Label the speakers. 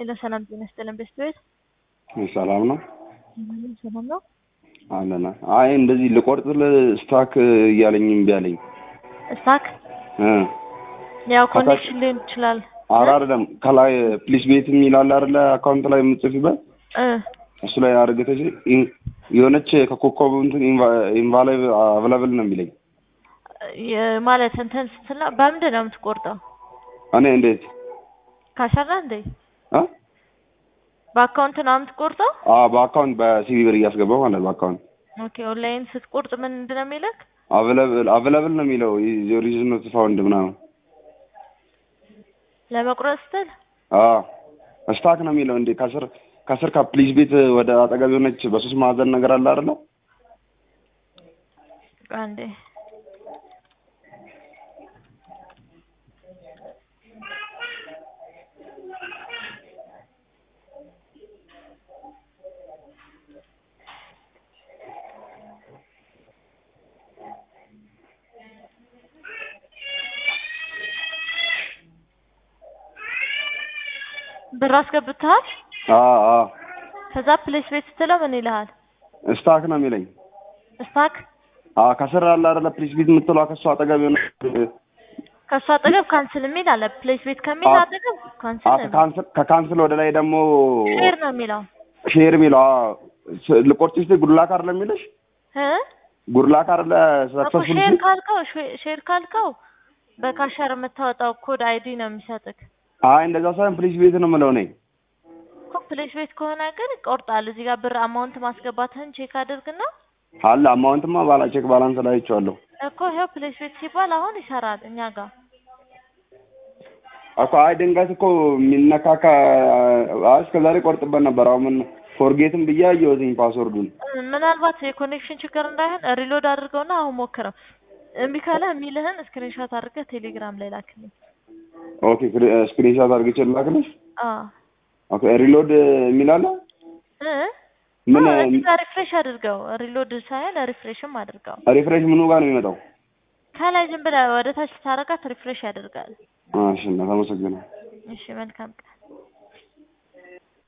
Speaker 1: ሄሎ ሰላም ጤና ይስጥልን ቤስት ቤት
Speaker 2: ሰላም ነው
Speaker 1: ሰላም ነው
Speaker 2: አለና። አይ እንደዚህ ልቆርጥልህ ስታክ እያለኝ እምቢ አለኝ።
Speaker 1: ስታክ
Speaker 2: እ
Speaker 1: ያው ኮኔክሽን ሊሆን ይችላል።
Speaker 2: ኧረ አይደለም ከላይ ፕሊስ ቤት የሚል አለ አይደለ አካውንት ላይ የምትጽፊበት
Speaker 1: እ
Speaker 2: እሱ ላይ አድርገሽ የሆነች ከኮከቡ እንትን ኢንቫሊድ አቬላብል ነው የሚለኝ።
Speaker 1: የ- ማለት እንትን ስትላ በምንድን ነው የምትቆርጠው?
Speaker 2: እኔ እንዴት
Speaker 1: ካሸራ እንዴ
Speaker 2: እ
Speaker 1: በአካውንት ነው የምትቆርጠው?
Speaker 2: አዎ በአካውንት በሲቪ ብር እያስገባው ማለት በአካውንት
Speaker 1: ኦኬ ኦንላይን ስትቆርጥ ምንድን ነው የሚልክ?
Speaker 2: አቬላብል አቬላብል ነው የሚለው ሪዝን ኖት ፋውንድ ምናምን
Speaker 1: ለመቁረጥ ስትል
Speaker 2: አዎ ስታክ ነው የሚለው እንዴ ከስር ከስር ከፕሊስ ቤት ወደ አጠገብ የሆነች በሶስት ማዕዘን ነገር አለ አይደለ
Speaker 1: አንዴ ብር አስገብተሃል?
Speaker 2: አዎ አዎ
Speaker 1: ከዛ ፕሌስ ቤት ስትለው ምን ይልሃል?
Speaker 2: ስታክ ነው የሚለኝ
Speaker 1: ስታክ
Speaker 2: አዎ ከስር አለ አይደለ ፕሊስ ቤት የምትለው ከሱ አጠገብ የሆነ
Speaker 1: ከእሱ አጠገብ ካንስል የሚል አለ። ፕሌስ ቤት ከሚል
Speaker 2: አዎ።
Speaker 1: አጠገብ ካንስል
Speaker 2: አዎ
Speaker 1: ነው የሚለው።
Speaker 2: ከካንስል ከካንስል ወደ ላይ ደግሞ
Speaker 1: ሼር ነው የሚለው
Speaker 2: ሼር የሚለው አዎ ስ- ልቆርጥ ስትይ ጉድላክ አይደለ የሚልሽ
Speaker 1: እ
Speaker 2: ጉድላክ አይደለ
Speaker 1: እኮ
Speaker 2: ሰክሰስፉል
Speaker 1: ሼር ካልከው ሼ- ሼር ካልከው በካሸር የምታወጣው ኮድ አይዲ ነው የሚሰጥክ።
Speaker 2: አይ እንደዛ ሳይሆን ፕሊስ ቤት ነው የምለው እኔ
Speaker 1: እኮ ፕሌስ ቤት ከሆነ ግን ይቆርጣል። እዚህ ጋር ብር አማውንት ማስገባትህን ቼክ አድርግና
Speaker 2: አለ አማውንትማ ባላ ቼክ ባላንስ ላይ አይቼዋለሁ
Speaker 1: እኮ ይኸው ፕሌስ ቤት ሲባል አሁን ይሰራል እኛ ጋር
Speaker 2: እኮ አይ ድንገት እኮ የሚነካካ አይ እስከዛሬ ቆርጥበት ነበር አሁን ምን ፎርጌትም ብዬ አየሁትኝ ፓስወርዱን
Speaker 1: እ፣ ምናልባት የኮኔክሽን ችግር እንዳይሆን ሪሎድ አድርገውና አሁን ሞክረው። እምቢ ካለ የሚልህን ስክሪንሾት አድርገህ ቴሌግራም ላይ ላክልኝ።
Speaker 2: ኦኬ ስክሪንሻት አድርጌ ላክልሽ
Speaker 1: አዎ
Speaker 2: ኦኬ ሪሎድ የሚል አለ
Speaker 1: እ
Speaker 2: ምን
Speaker 1: አዎ፣ እዚህ ጋር ሪፍሬሽ አድርገው። ሪሎድ ሳይሆን ሪፍሬሽም አድርገው።
Speaker 2: ሪፍሬሽ ምኑ ጋር ነው የሚመጣው
Speaker 1: ከላይ ዝም ብለህ ወደ ታች ስታረጋት ሪፍሬሽ ያደርጋል።
Speaker 2: እሺ እና ተመሰግናለሁ
Speaker 1: እሺ መልካም ቀን።